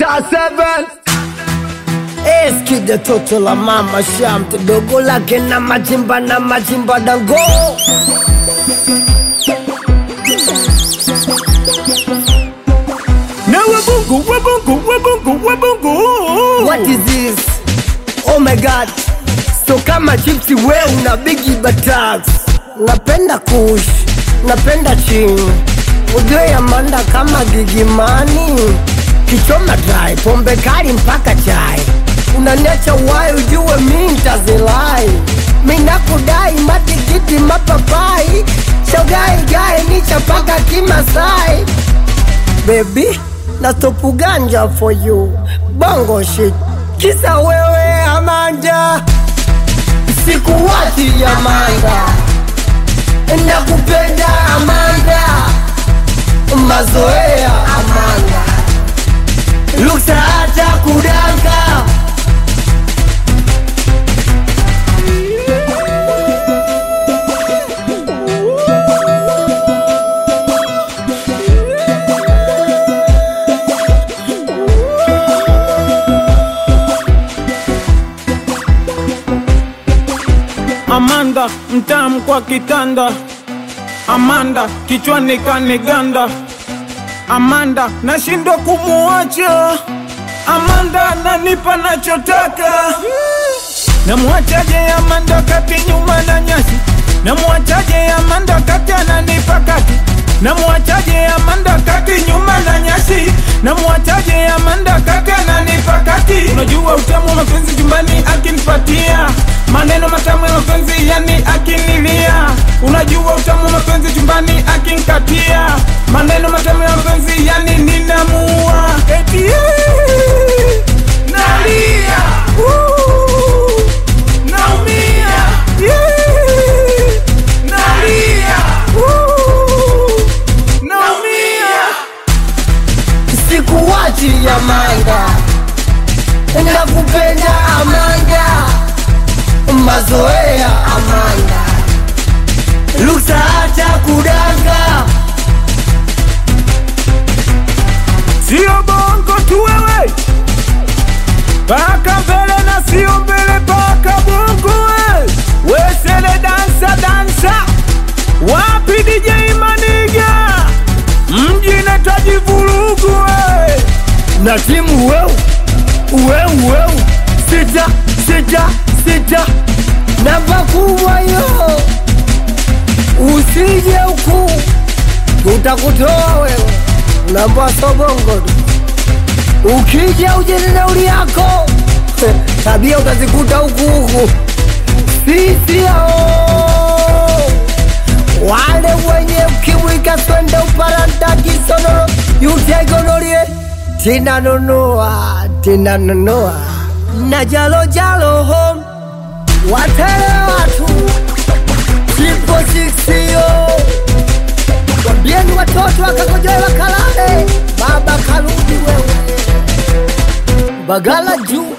Star 7 Eskide toto la mama shamte dogo lake na majimba na majimba dango Na wabungu wabungu wabungu wabungu What is this? Oh my god So kama chipsi we una bigi batax Napenda kush Napenda ching Ujue Amanda kama gigimani Kichoma dry Pombe kali mpaka chai Unaniacha wai ujue mi ntazilai Mi nakudai matikiti mapapai Shogai gai ni chapaka kimasai baby na topu ganja for you bongo shit kisa wewe Amanda sikuwachi Amanda nakupenda Amanda mazoea Amanda luksa hata kudanga Amanda mtamu kwa kitanda, Amanda kichwani kaniganda, Amanda nashindwa kumuacha, Amanda nanipa nachotaka. Namwachaje Amanda kati nyuma na nyasi, namwachaje Amanda kati ananipa kati, namwachaje Amanda kati nyuma na nyasi, namwachaje Amanda kati ananipa kati. Unajua utamu wa mapenzi jumbani akinipatia maneno matamu ya mapenzi yani akinilia. Unajua utamu wa mapenzi jumbani akinikatia maneno matamu ya mapenzi yani ninamua eti eh, nalia uh, naumia yeah, nalia uh, naumia sikuwachi Amanda nakupenda Amanda mazoea Amanda luksa hata kudanga sio bongo tu wewe, paka mbele na sio mbele paka bongo we. Wesele dansa dansa, wapi DJ Maniga, mji netaji vurugu we. na timu weu weu weu sita sita sita namba kubwa yo usije huku tutakutoa wewe namba sobongo tu ukija uje na nauli yako tabia utazikuta huku huku sisi hao wale wenye ukimwi kaswende uparanta kisonono yutegonolie tinanunua tinanunua na jalo jalo home watele watu chipo siksio wambieni watoto wakakojoe wakalale baba karudi wewe bagala juu